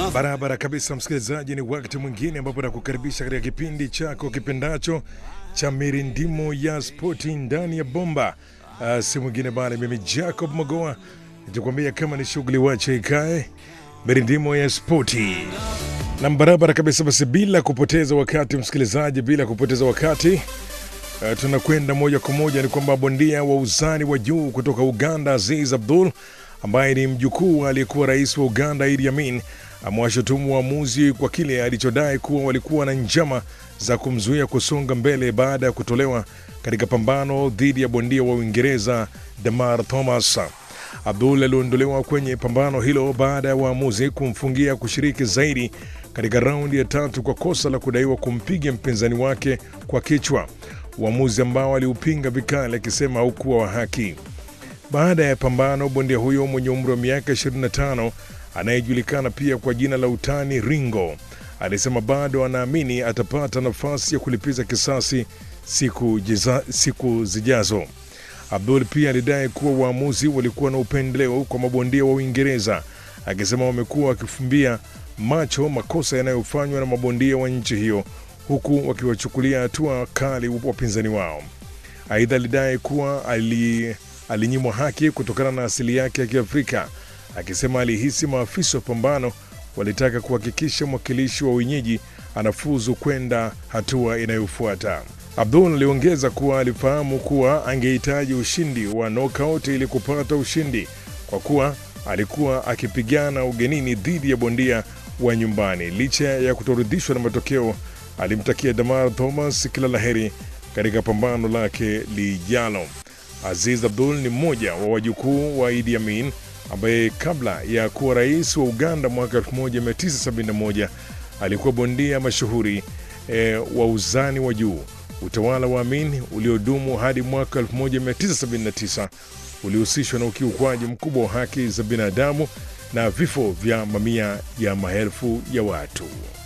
Barabara kabisa, msikilizaji, ni wakati mwingine ambapo nakukaribisha katika kipindi chako kipendacho cha mirindimo ya spoti ndani ya bomba. Uh, si mwingine bali mimi Jacob Magoa nitakwambia kama ni shughuli wache ikae, mirindimo ya spoti na barabara kabisa. Basi bila kupoteza wakati, msikilizaji, bila kupoteza wakati uh, tunakwenda moja kwa moja. Ni kwamba bondia wa uzani wa juu kutoka Uganda Aziz Abdul ambaye ni mjukuu aliyekuwa rais wa Uganda Idi Amin amewashutumu waamuzi kwa kile alichodai kuwa walikuwa na njama za kumzuia kusonga mbele baada ya kutolewa katika pambano dhidi ya bondia wa Uingereza Damar Thomas. Abdul aliondolewa kwenye pambano hilo baada ya waamuzi kumfungia kushiriki zaidi katika raundi ya tatu kwa kosa la kudaiwa kumpiga mpinzani wake kwa kichwa, uamuzi ambao aliupinga vikali akisema haukuwa wa haki. Baada ya pambano, bondia huyo mwenye umri wa miaka 25 anayejulikana pia kwa jina la utani Ringo alisema bado anaamini atapata nafasi ya kulipiza kisasi siku, jiza, siku zijazo. Abdul pia alidai kuwa waamuzi walikuwa na upendeleo kwa mabondia wa Uingereza, akisema wamekuwa wakifumbia macho makosa yanayofanywa na mabondia wa nchi hiyo huku wakiwachukulia hatua kali wapinzani wao. Aidha, alidai kuwa ali alinyimwa haki kutokana na asili yake ya Kiafrika, akisema alihisi maafisa wa pambano walitaka kuhakikisha mwakilishi wa wenyeji anafuzu kwenda hatua inayofuata. Abdul aliongeza kuwa alifahamu kuwa angehitaji ushindi wa knockout ili kupata ushindi kwa kuwa alikuwa akipigana ugenini dhidi ya bondia wa nyumbani. Licha ya kutoridhishwa na matokeo, alimtakia Damar Thomas kila laheri katika pambano lake lijalo. Aziz Abdul ni mmoja wa wajukuu wa Idi Amin ambaye kabla ya kuwa rais wa Uganda mwaka 1971 alikuwa bondia mashuhuri e, wa uzani wa juu. Utawala wa Amin uliodumu hadi mwaka 1979 ulihusishwa na ukiukwaji mkubwa wa haki za binadamu na vifo vya mamia ya maelfu ya watu.